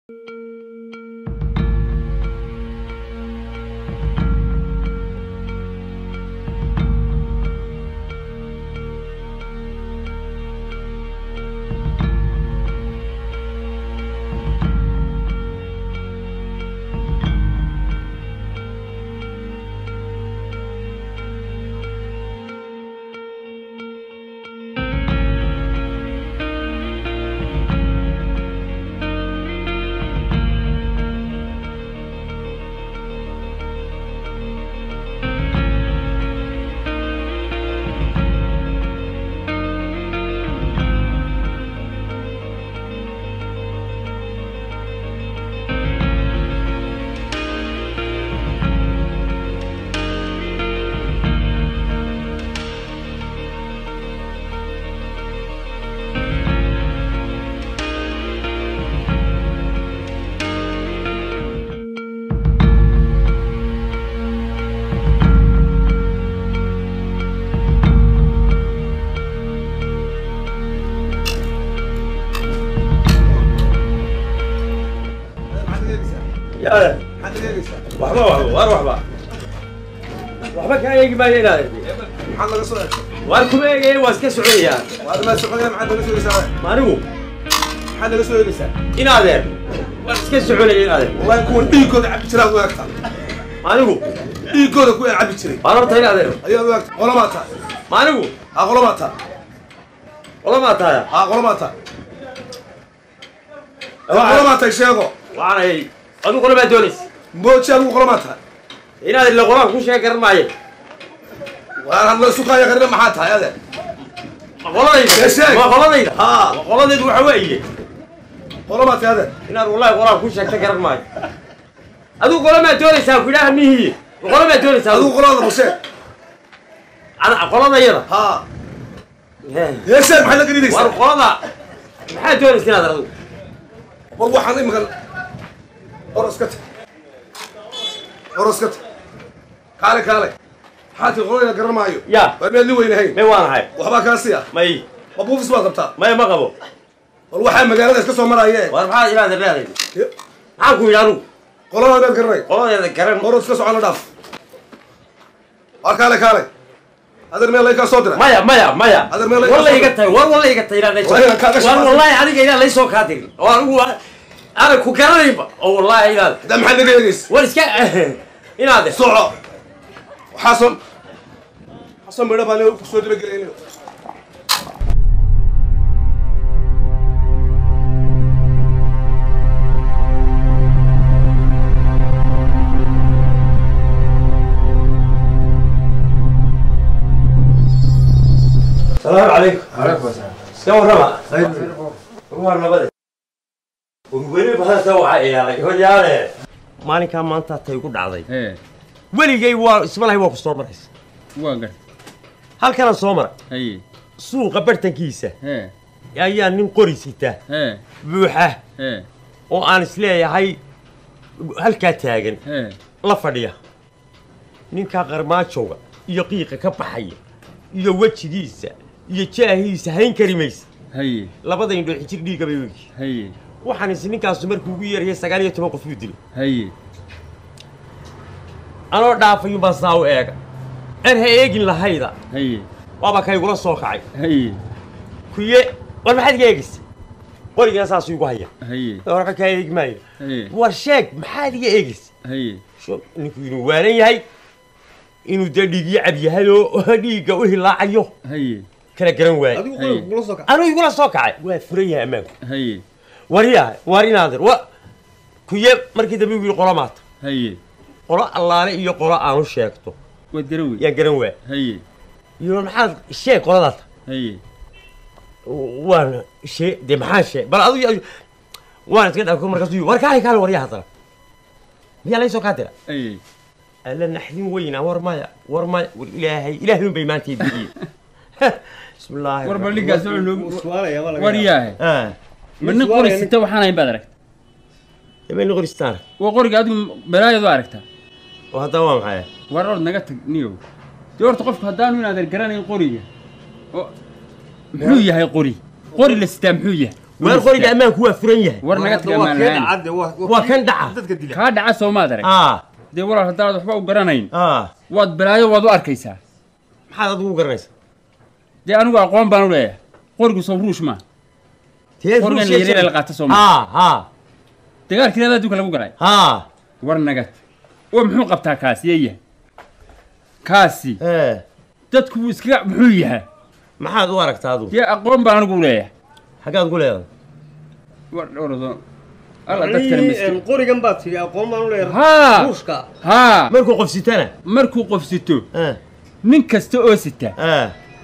yaa waxba waxba waar waxba waxba kaa eegi maayo inaad maxaad laga soo egtay waar kuma eegaya waa iska soconayaa waad ma soconaya maxaad naga soo egeysaa maanigu maxaad naga soo egeysaa inaadeer waan iska soconaya inaadeer wallahi kuwan dhiigooda cabi jiraad u egtaa maanigu dhiigooda ku cabi jiray waan horta inaadeer ayaad u egtaa qolamaa tahay maanigu haa qolamaa tahay qolamaa taaya haa qolamaa tahay qolamaa tahay sheego waxaanay adigu qolamaa doonaysa mooji adigu qolamaa tahay inaadeer ila qolaan ku sheeg garan maayo waar hadlo isu kaaya qarina maxaa tahay ade ma qoladayda Ee, sheeg. ma qoladayda haa ma qoladaydu waxa weeye qolamaa tahay ade inaad wallahi qolaan ku sheegta garan maayo adigu qolamaa doonaysaa ku idhaha mihiye ma qolamaa doonaysaa adigu qolada ma sheeg ana qoladayada haa hee sheeg maxaad la war garinaysaa qolada maxaad doonaysa inaad adigu war waxaan iminkan oros ka tag oros ka tag kaale kaale maxaa tii qoladayda garan maayo yaa waar miyaad li weynahayn may waanahay waxbaa kaa siya may ma buufis baad qabtaa may ma qabo war waxaa magaalada iska soo maraaye war maxaad inaadeer leedahay maxaan ku yidhi anugu qolada meed garanay qoladeeda garan oros ka socona dhaaf war kaale kaale adeer meel lay kaa soo diray maya maya maya Adeer meel walla iga iga tahay war walla iga tahay inaan Waa inaan kaaga war shaqaysan. wallahi adiga inaan laysoo kaa dirin oo anigu aanan ku garanaynba oo wallahi inaad haddaa maxaad naga eegaysa war iska inaade soco waxaason waxaason midho baan kusoo dabagelaynayo salaamu calaykum iska warrama waa nabade weli bahanta waxaa iyaalay horyaale maalinkaa maanta tay ku dhacday hee weligay waa ismalahay waa ku soo maraysa waa gar halkanaan soo maray haye suuqa bartankiisa hee ayaa nin qori sita hee buuxa hee oo aan isleeyahay halkaa taagan hee la fadhiya ninkaa qarmaajowga iyo qiiqa ka baxaya iyo wejigiisa iyo jaahiisa hayn kari maysa haye labada indhoo xijir dhiigga bay wegi haye waxaan is ninkaasu markuu ugu yeerayay sagaal iyo toban qof buu dilay haye anoo dhaafayun baan saa u eega aan ha eegin lahayda haye waaba kaygula soo kacay haye kuye war maxaad iga eegaysa qorigana saasuu igu haya haye warka kaa eegi maayo haye war sheeg maxaad iga eegaysa haye Sho- ninku inuu waanan yahay inuu dee dhiigyo cab yahay oo dhiigga u hilaacayo haye kala garan waaye haye anuu igula soo kacay waa furan yahay ammaanku haye waryaa war inaadir wa kuye markii dambe wiil qolo maata haye qolo allaale iyo qolo aanu sheegto waad garan wey yaan garan waa haye iyo maxaad sheeg qoladaata haye waan shee dee maxaan sheeg bal adigu waan iska dhaafko markaasuu war kaale kaale waryaa haddana miyaa laysoo kaa dira haye alla naxdin weynaa war maya war maya war ilaahay ilaahay unbay maanta idigiye bismillaahi war bal ninkaas wuxuu noogu war yaahe ah ma nin qori sita waxaan hayn baad aragta habeen qoristaan waa qoriga adigu balaayad u aragtaa oo haddana waa maxay war ord naga tag niyow dee horta qofku haddaanu inaadan garanayn qoriga oo muxuu yahay qori qori la sitaa muxuu yahay waar qoriga ammaanku waa furan yahay war naga tag ammaan lahayn waa kan dhaca dadka dila kaa dhaca soomaad arag aa dee walaal haddaanad waxba u garanayn aa waad balaayo waad u arkaysaa maxaad adigu garanaysa dee anigu aqoon baan u leeyahay qorigu soo ruush maa tee qorigan la yareela la qaata soo maa haa haa dagaalkii labaad adduunka lagu galay haa war naga tag oo muxuu qabtaa kaasi yeeyahay kaasi ee dadku wuu iskaga muxuu yahay maxaad u aragtaa adigu dee aqoon baan anigu u leeyahay xaggaad ku leedahay war ordo alla dadkana miski qorigan baad tidhi aqoon baan u leeyahay haa ruushka haa markuu qof sitana markuu qof sito ee nin kasta oo sita ee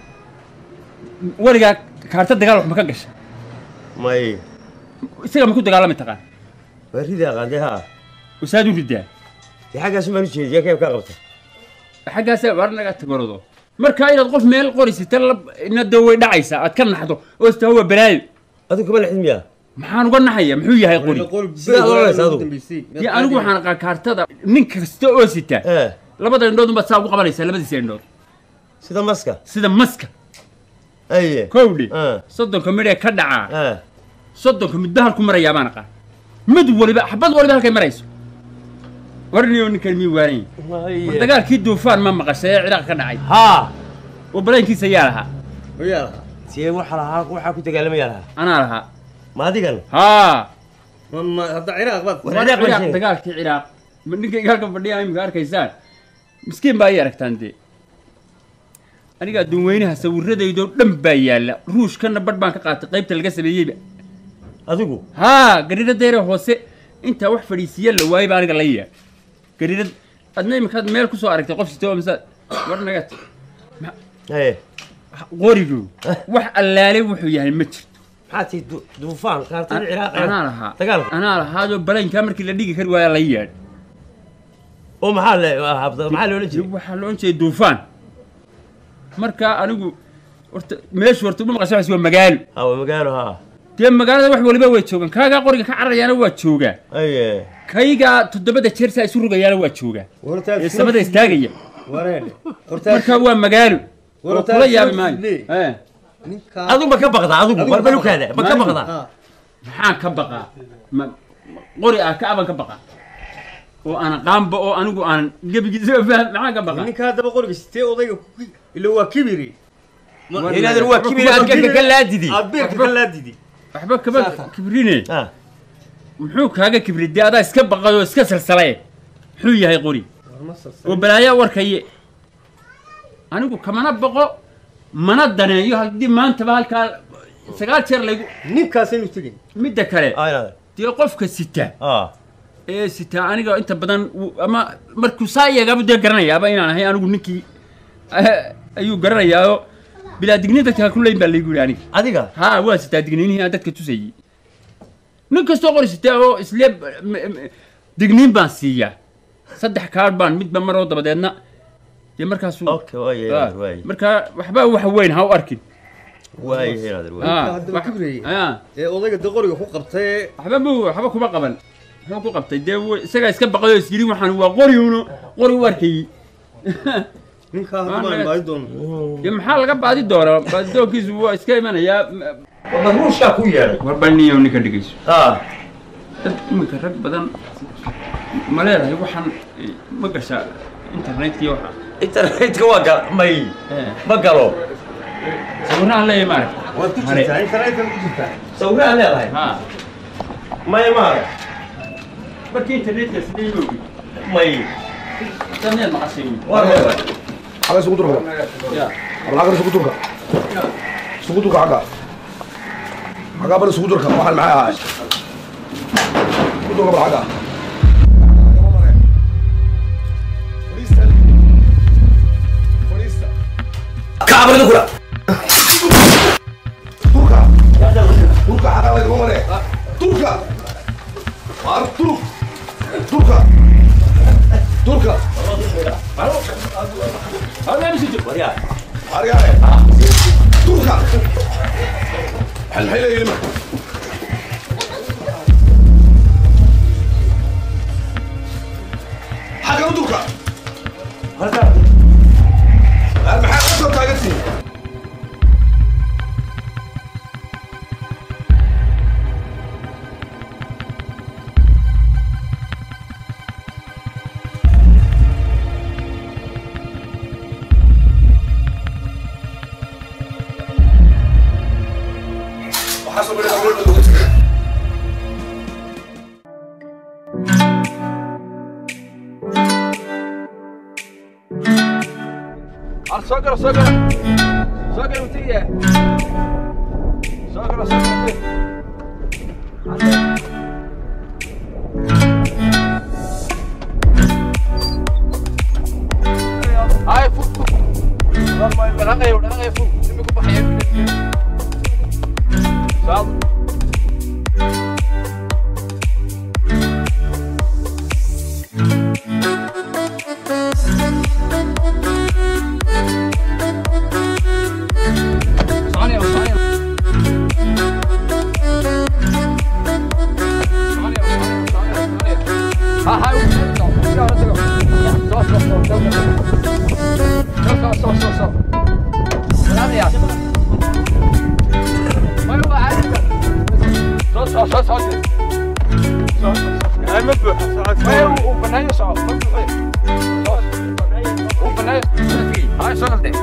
weligaa kaarta dagaal wax ma ka gasha may isaga ma ku dagaalami taqaan waa ridi aqaandee haa wasaad u ridaa dee xaggaasu maan u jeediya keeb kaa qabta xaggaasa war naga tagordo marka inaad qof meel qori sita na dee way dhacaysaa aad ka naxdo oo istaa waa balaayo adigu kama lexdid miyaa maxaan uga naxaya muxuu yahay qori Sidaad oranaysa adigu. dee anigu waxaan aqaan kaartada nin kasta oo sita ee labada indhood unbaad saa ugu qabanaysaa labadiisa indhood sida maska sida maska aye kowdhi ee soddonka midhee ka dhacaa ee soddonka midba halku marayaa baan aqaan mid waliba xabad waliba halkay marayso warniyo ninkan mii waaran yahay war dagaalkii duufaan ma maqashay ee ciraaq ka dhacay haa oo balaynkiisa yaa lahaa oyaa see waxa lahaa waxaa ku dagaalamaya lahaa anaa lahaa ma adigan haa ma ma hadda ciraaq baad War War Ciraaq baa Ciraaq, sheegay. dagaalkii ciraaq ma ninkayga halkan fadhiya imika arkaysaan miskiin baa ii aragtaan dee aniga adduun weynaha sawiradaydoo dhan baa yaalla ruushkana badh baan ka qaatay qaybta laga sameeyeyba adigu haa gariira deere hoose intaa wax fadhiisiya la waayey baa aniga la yaa gariirad adna imikaad meel kusoo aragtay qof sitoo mise war nagat ee qorigu wax allaale wuxuu yahay ma jirto maxaa tii du- duufaan kaartada ciraaq anaa lahaa dagaalka anaa lahaadoo balaynkaa markii la dhigi kari waayaa la yaadh oo maxaa le habda maxaa loola jiray waxaa loo jeeday duufaan marka anigu horta meeshu horta uma maqasho waa magaalo haa waa magaalo haa dee magaalada wax waliba way joogaan kaagaa qoriga ka cararayaana waa joogaa aye kaygaa toddobada jeer saa isu rogayaana waa joogaa ee samada istaagaya wareedhe marka waa magaalo War oo taa kula yaabi soo maayo fudlee. Eh, ninkaa adigu ma ka baqdaa adigu Adigu war ma balukaada ma ka Adigu. baqdaa Ah, maxaan ka baqaa Ma- ma- qori ah ka aban ka baqaa oo aan qaanba oo anigu aan gebigiisa faham maxaan ka baqaa ninkaa haddaba qoriga sitee odayga ku ila waa kibiri Ma- War- inaadan waa kibir aad ka ka laadidi aad beerka ka laadidi waxba kaba kibrine ah muxuu kaaga kibri dee adaa iska baqay oo iska salsalay muxuu yahay qori Warma salsal. oo balaayaa warkaye anigu kamana baqo mana daneeyo haddii maantaba halkaa sagaal jeer laygu ninkaasaynu tegin midda kale ah inaad dee qofka sita ah ee sita aniga inta badan wuu- ama markuu saa iyagaaba dee garanayaaba inaan ahay anigu ninkii eh, ayuu garanayaao bilaa digniin dadka ku leyn baa laygu yidhi aniga adiga haa waa sitaa digniinihii aan dadka tusayey nin kastoo qori sitaa oo isle m- m- digniin baan siiyaa saddex kaadh baan midba maroo dabadeedna dee markaasuu okay waaye Ah, inaad waaye markaa waxba wax weyn ha u arkin waaye inaad waaye Ah, haddaba wax- kibrayey. ah, ee odayga de qoriga ku qabtay waxba mu waxba kuma qaban muxuu ku qabtay dee w- isagaa iska baqayoo is yidhi waxaan waa qori uno qori u arkayey ninkaa Waa hadda baan naga- baadi doono dee maxaa laga baadi doonaa baadidoonkiisu waa iska imanayaa m- war ruushkaa ku yeedhay war balniyo ninka dhigayso ah dad iminka rag badan ma leedahay waxaan eh, ma gashaa internetkii waxa internetka waa gal may Eh, ma galo sawiraan leeyahay maaragta waad ku Hare. jirtaa internetka ku jirtaa sawiraan leedahay ha may maarag markii internetka sidee yoogi may daneed maqashay war leedahay xagga isugu durka ya xagga isugu durka isugu durka xagga xagga bal isugu durka waxaan maxay ahaay isugu durka bal xagga fadhiista fadhiista kaabada kula durka durka xagga laga mare durka waar durk durka durka waryaa Argare. Turka. هل هي يلمع حاجة تركا halkaa المحل أصلا تاجتي Ar soo galo soo galo soo galo utiya soo galo soo galo Ay, fuk, fuk. Normal, dhaqaaqayo, dhaqaaqayo, fuk. Imika baxaya. Soo Soconaya, soconaya. Soconaya, soconaya, soconaya, soconaya. Ha, ha, u tago, u tago, u tago. Soo, soo, soo, soo, soo. Soo, soo, soo, soo. Soconaya. Way, waa caadiga. Soo, soo, soo, soo. Soo, soo, soo. ma buuxa socodka Way, uu- uu banaanyo soco, ma buuxin. Soo, uu banaanyo. Hay, soo galtay.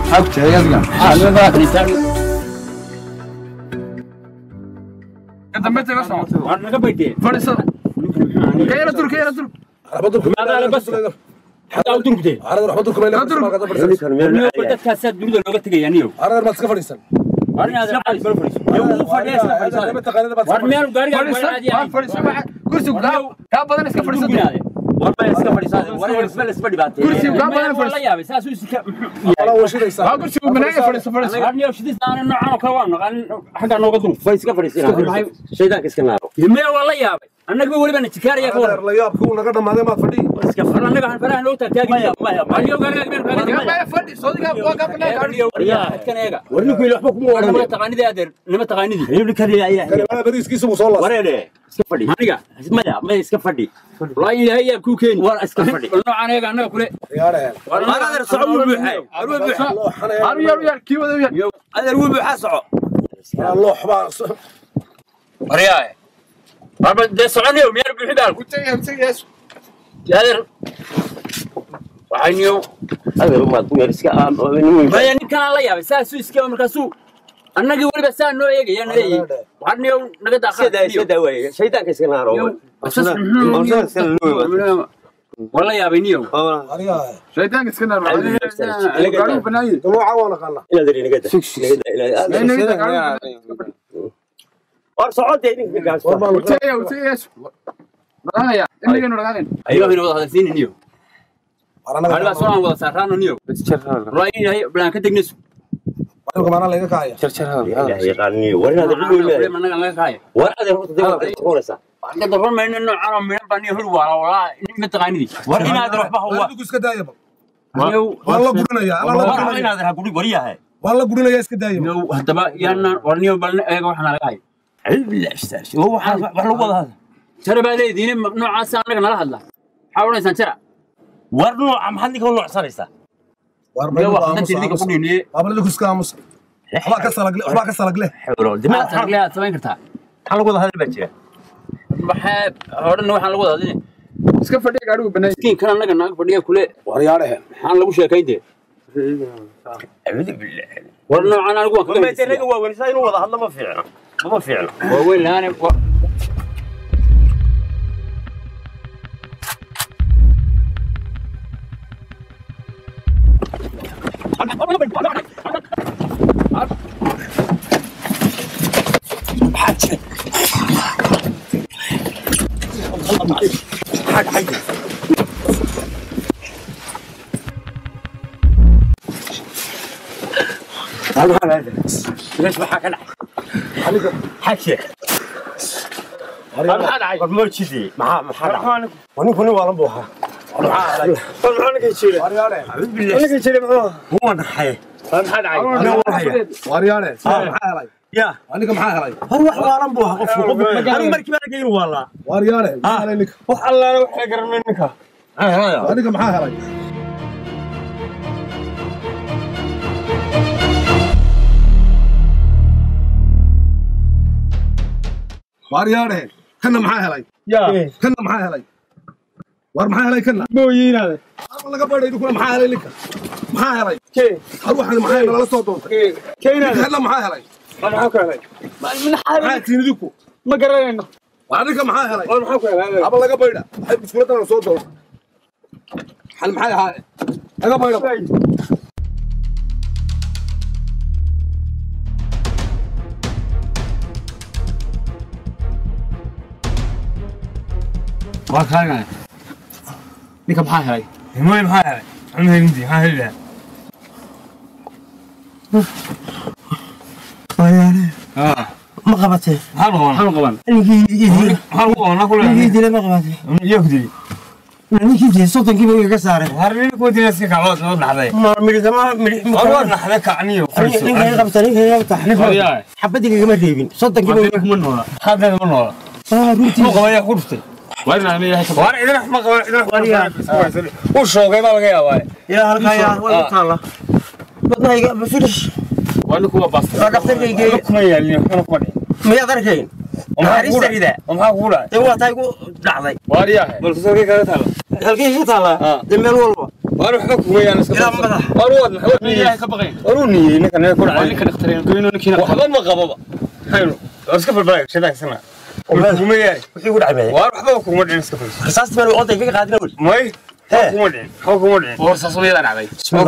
Ka dambe taga soco. Waar naga baydee. Fadhiisada. Ka yara dur, ka yara dur. Magaala bas. Xataa u durugdee. Niyo dadkaasaa dunida looga tegaya niyo. Waar inaad raacad bal fadhiiso. Niyo wuu fadhiya iska fadhiisada. Waar meel gaariga waa Fadhiisa, caadi waa ahayn. fadhiisa, waxa- kursigu kaa- kaa badan iska fadhiisa. Guriginaade. warba iska fadhiisaade war isma isma dhibaateey Kursigu kaa badan Meel waa la fadhiisa. yaabay saasuu iska Waa kursigu banaanka fadhiisa, fadhiisa. Waar niyo shidis aan noocan oo kale waa naqaan xagga nooga durug. way iska fadhiisinaa shaydaanka iska naaro Meel waa la yaabay. Annaga weliba na jikaaraya ka waran. iska War annaga han faraha loo taagtaagi. Maya, maya, maya. Waar niyo gaariga meel kaaga Kaa tegaya. baya fadhi, soodiga waa kaa banaanka Eega fadhi. niyo waryaa xadkan eega. war ninku ila waxba kuma War nima odhan taqaanidii adeer nima taqaanidii. nibli kaliya ayaa wareere iska fadhi Aniga maya maya iska fadhi wallaahi ilaahay yaa kuu keeni. war iska fadhi Noocan eega annaga kule. war adeer soco wuu buuxay war wuu buuxay Haru yar, yar, kii wada yar. adeer wuu buuxaa soco Waryaa. Warba dee soconayo miyaan buuxi baal. Utagaya, utagaya. Adeer. Waxay niyo. adeer umaad ku yar iska aan Maya ninkan la yaabay saasuu iska markaasuu. Annagii weliba saa noo eegaya na leeyihin. Waxaan niyo naga daaqaa. sida sida way shaydaanka iska naaro Wala yaabay niyo. Shaydaanka iska naar. Gaarigu banaanyi. inaad iri naga da naga da inaad war socodee ninka Utagaya, utagaya. Dhaqaaqaya, inagaynu dhaqaaqayn. Ayuu inoo wada hadalsiinin niyo. Aniga soo aan wada saaraano niyo. Wallaahi ilaahay balaan ka tegnesu. ilaahay yaqaaniyo war inaad ku weynaayo Annaga laga kaaya. war adeer horta dib waad soconaysaa Waxaan ka darramayna noocan oo midhan baa niyo hor waala walaa nin taqaanidii. war inaad waxba hawa Niyo war inaad ha guri wariyahay niyo haddaba yaana war niyo bal eega waxaan laga hayo. billah istaas oo waxa wax lagu wada hada Jara baa leediin noocaas annaga nala hadla. Maxaa odhanaysaan jara? war nooca maxaad ninka u noocsanaysaa Niyo wax dantii ninka ku dhiniye. xewlo dimaad Maxaa taglee aad samayn kartaa? maxaa lagu wada hadal baa jira Maxaa odhan waxaan lagu wada hadline. Iska fadhiya gaarigu banaanyi. Miskiinkan annaga naga fadhiya kule maxaan lagu sheekayn dee. acuudu billah War noocan anigu waan kaga ma heshiiyaa. raga waa welisaa inuu wada hadlo ma fiicno ma fiicno waa weyn lahaane wa- meesh maxaa ka dhacay xaje maxaa dhacay war moo jidee maxaa maxaa dhacay war ninku nin waalan buu ahaa maxaa dhacay war maxaa ninka jiray acuudu billah ninka jiray muxuu huwa naxay maxaa dhacay ya war wax waalan buu ahaa qofku qofku anigu markii baan arkay inuu waalaa wax allaale waxay garanay ninka waaryaadhe kana maxaa helay kana maxaa helay war maxaa helay kana mooyiinaade ama laga badhay kuna maxaa helay ninka maxaa helay har waxaan maxaa helay lala soo doontay keenaade ninka maxaa helay maxaa ku helay maxaa tiin idinku ma garanayno waa ninka maxaa helay maxaa ku helay ama laga baydha waxay biskuuladan soo doontay xal maxay ahaa laga baydha waa kaagan ninka maxaa helay himoy maxaa helay maxaa helindi maxaa heli lahaa aa ma qabatee maxaa la qabanaa maxaa qaban ninkii idil maxaa lagu qabanaa ku ninkii leeyahay idile ma qabatee yaa ku dili ninkii idile soddonkiiba igaga saaray har nin ku dili iska kaclood noo dhaxday ma midhigama midhig war waa dhaxday kacniyo ninka iga qabta ninka iga qabta Waryahay. xabadii kagama reebin soddonkiiba Hadda kuma noola hadda ma noola ah runtii ku qabaya ku dhuftay waa inaan leeyahay ka war idin ma qaban idin Waryahay. u shoogay baa laga yaabaa ilaa halkaa yaa waa ku taalla wadnahayga finish waa ninku waa baasta waa dhaktarkaygeeya kuma yaalin waxna kuma dhicin miyaad arkayn naxariista rida oo maxaa kugu dhacay ee waa tahay ku dhacday waaryahay bal kusoo kaga taala halkay ka taallaa Ah. dee meel walba war waxba kuma yaan iska Ilaa madax. war waad maxaa leeyahay ka baqayn war uu niyey ninka nee ku waa dhacay ninka dhakhtareen goyno ninkiina waxba ma qababa hayno war iska falbalay shadaysana kuma yaay wixii ku dhacay war waxba kuma dhicin iska fal rasaasti meel oday kaga qaadina weli may Hee. kuma dhicin waxba kuma dhicin war saasumiyada dhacday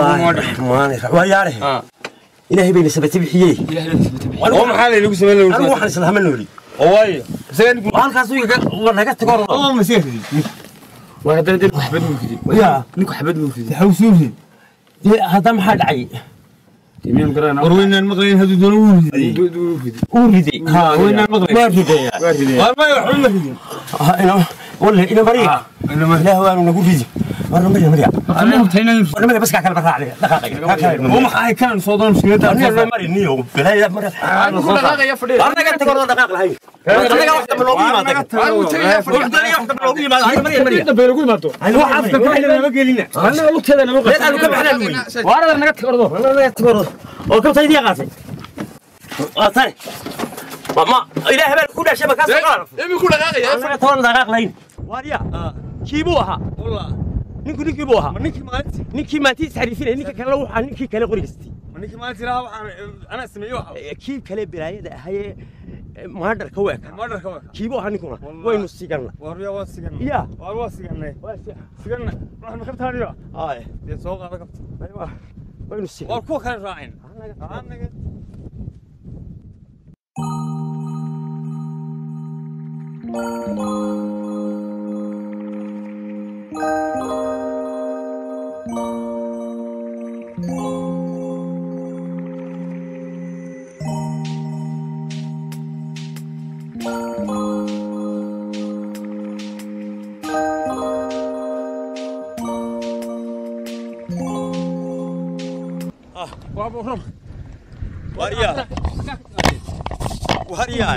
waa yaare Ah. ilaahay bayna sabati bixiyey oo maxaa laynagu sameyn anigu lagu waxaan isla hama nooli oo waayo isaga nigu halkaas waa naga tago oo masiirkii waa haddana dee xabad buu fidi yaa ninku xabad buu fidi hawsuuhi dee hadda maxaa dhacay miyaan garanaa war weynaan maqlayn hadduu doono wuu riday buu fidi uu riday ha weynaan maqlayn waa riday waa ridee war may waxba ma ridin walle ina mariya inama ilaah waanu nagu ridi warna mariya mariya ma hubtaynan warna mariya bas kaa kala barraacday dhaqaaqay oo maxay kan soo doon mushkilada warna mari niyo bilaaya marka ku dhaqaaqaya fadhiya war naga tago oo dhaqaaq lahayn annaga wax dambe loogu yimaada wax dambe loogu yimaada hayna mariya mariya dambe lagu imaato hayna wax afka ka hayna nama gelina annaga lugteeda nama reed aanu ka baxnaan wey waarada naga tagordo warna naga tago oo kabta idii qaatay waa tare ma ilaah baa ku dhashay makaas qaar imi ku dhaqaaqaya annaga toban dhaqaaq lahayn waariya kii buu ahaa wallah ninku ninkii buu ahaa ma ninkii maalintii ninkii maantii isxariifinaya ninka kale waxaa ninkii kale qorigaystay ma ninkii maalintii lahaa waxaan anaa sameeyey waxa kii kale balaayada ahayee maadharka u eka madharka waa kii buu ahaa ninkuna Wallahi. waynu siganna war yaa waa siganay Ya. war waa siganay siganay waxaan ma kabtaaniyo ay dee soo qaada kabta aywa waynu sigan war kuwa kale raacin anaga waariya waariya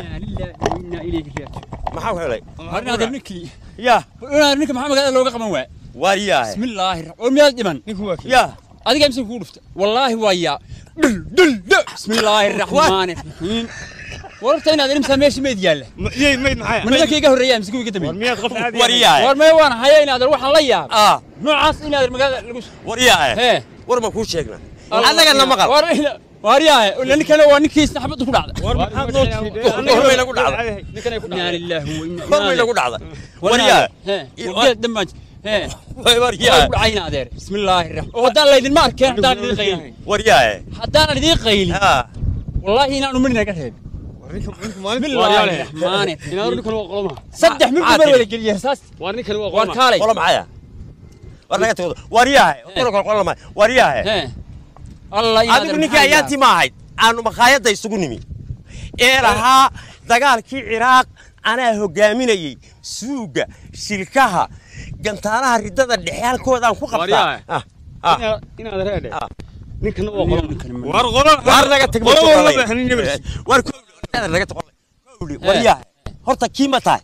maxaa ku helay Arnaada ninkii. ya Arnaada ninka maxaa magaalada looga qaban waay. waariya Bismillaahi. Oo miyaad dhiman. ninku waa kii ya Adiga imse ku dhufta. Wallaahi waa yaa. Dul dul dul. Bismillaahi rahmaani rahiim. Warta inaad ilmsa meeshii meed yaalla. yey mayd maxay Man nimanka iga horreeyay imse kuwiga war dambeeyay. miyaad qof caadi waariya War may waan haya inaad waxaan la yaab. ah Noocaas inaad magaalada lagu waariya Hee. war ma kuu sheegna annaga na maqal War ina war yaa ila ninkana waa ninkiisna xabad ku dhacda. war maxaad noo jiiday Hormay lagu dhacday. Ninkana ku dhacda. Inna lillahi wa inna hormay lagu dhacday waariya Hee. Geed damaaj. Hee. waariya Waa ku dhacayna adeer. Bismillaahi rahmaani. Haddaan laydin ma arkeen haddaan idin qaylin. waariya haddaan idin qaylin ha wallaahi inaanu midna ka reebin war ninka ninka maalintii bismillaahi raxmaani inaad ninkan waa qoloma saddex mid Maxaa dumar tiri? wada geliya saas waa ninkan waa war qoloma kaalay qola maxaya war naga tago waariya qola qola qola waariya hee allah inaad adigu ninkii ayaantii ma ahayd aanu makhaayadda isugu nimi ee lahaa dagaalkii ciraaq anaa hogaaminayey suuga shilkaha gantaanaha riddada dhexe halkoodaan ku qabtaa Waaryahay. Ah, ah. Inaad- inaad reedhe Ah. ninkan waa qoloma war qola waar naga tag qola walba baxnin nabis war kowdhi naga tag kowdhi waryahay horta kii ma tahay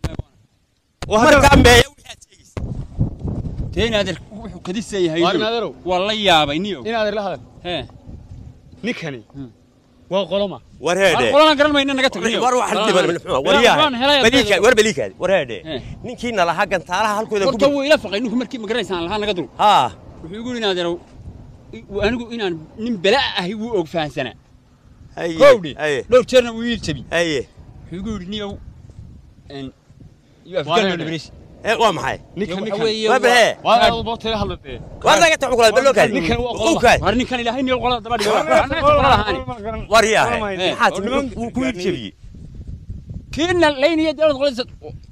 markaa meeya wixii aad sheegaysa dee inaadeer wuxuu kadisa yahay Waar inaadeerow. waa la yaabay niyo inaad la hadal hee ninkani waa qoloma war war heedhe qolaan garan mayna naga tag niyo war waxaan dhiban muxuu waan waryahay helaya baliika war baliikaadi war heedhe Eh. ninkiina lahaa gantaalaha halkooda horta ku wuu ila faqay ninku markii magaraysaan lahaa naga dul ha wuxuu igu yidhi inaadeerow i- anigu inaan nin bela ahi wuu og fahansanaa haye kowdhi haye dhowr jeerna wuu iil jabi haye wuxuu igu yidhi niyow en you have Waar done heedhe. your best. ee waa maxay ninkan Waxa ninkan weeye waa waa- baxee waa inaad bootay hadlatee war naga tag kula balookaadi Ninkan waa qoloma. ukaadi war ninkan ilaahay niyo qolada daba dhigo annaga qola lahaani waryahay Eh. maxaa timi wuu ku iibjabiyey kiina laynaya dawlad qoladiisa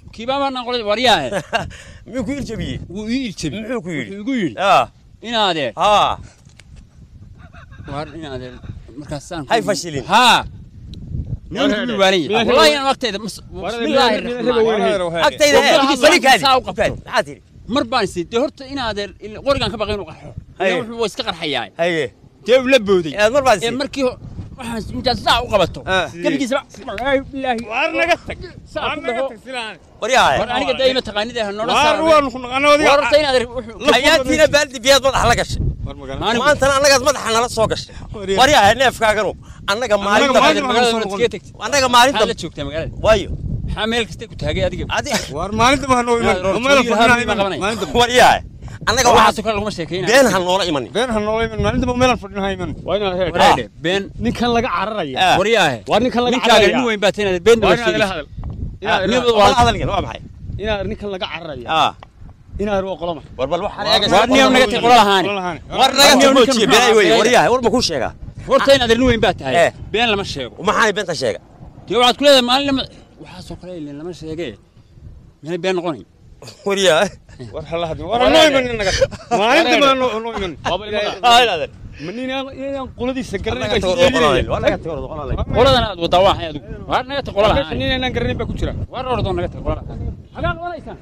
kiibaa baan qolay waryaahe miyuu ku iljabiyey wuu ii iljabi muxuu ku yidhi wuxuu igu yidhi aa inaadee haa waar inaadee markaasaan Hay fashilin. haa nin ku waalan yahay wallahi inaan waqtayda bismillaahi raxmaan agtayda he Wabba- balikaadi saa u qabto. maxaa tidhi mar baan isi dee horta inaadee qorigaan ka baqay inuu qarxo Haye. Ilaa wuxuu iska qarxayaa haye dee uu la booday eed mar baad ee isi markii ho- waxaan intaad saa u qabato Ah. gebigiisaba wallaahi bilaahi waar naga tag saa waar ku naga dhaho tag silaan waryaahe war aniga dee ima taqaanida ha noola waar saaro waan ku naqana war wadiga horta inaad wuxuu ayaantiina baaldi biyaad madaxa la gashay war magana Anigu- maantana annagaad madaxa nala soo gashay waryaahe neefkaaganu annaga maalinta maalinta- magaalada waad iskaga tagtay annaga maxaad maalinta la joogtaa magaalada waayo maxaa meel kasta ku taagay adiga adi waar maalinta ma hanoo iman Yaa, meel Roortooyin fadhina Harbi baa iman qabanaya. maalinta waryaahe annaga waxaasoo waxaas kale laguma sheekaynayo been ha noola imanin been hanoo iman maalinta meelaan fadhina iman waa inaad heer wareedhe been ninkan laga cararaya Ah. waryaahe waa ninkan laga ninkaaga nin cararaya weyn baa teenaad been waa daba inaad ila sheegaysa hadal Ah, nin wala waa hadalkan waa maxay inaad ninkan laga cararaya aa inaad waa qolama war bal waxaan Waar eegaysaa niyow naga tag qola lahaani war naga Niyow ninkan tagmoojiye muxuu beenay weye ahaa? waryahay war ma kuu sheegaa horta inaad nin weyn baa tahay Eh. been lama sheego maxaanay beenta sheega dee waxaad ku leedahay maalin lama waxaasoo kale ilin lama sheegee meel been noqonayn waryahay war hala hadin war hanoo iman naga maalinta ma hanoo hanoo iman ma nin inaan qoladiisa garanay baa isleeyahay qoladan aad wadaa waa hay adigu waar naga tag qola lahaani nin inaan garanay baa ku jira waar ordoo naga tag qola lahaani hagaa qabanaysaan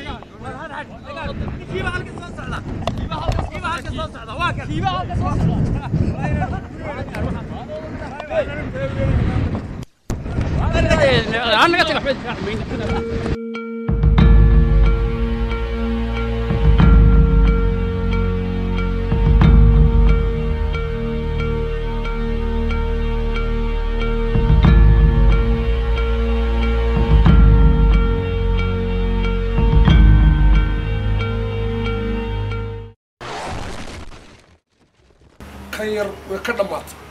naga tag waxba kan yar way ka dhammaatay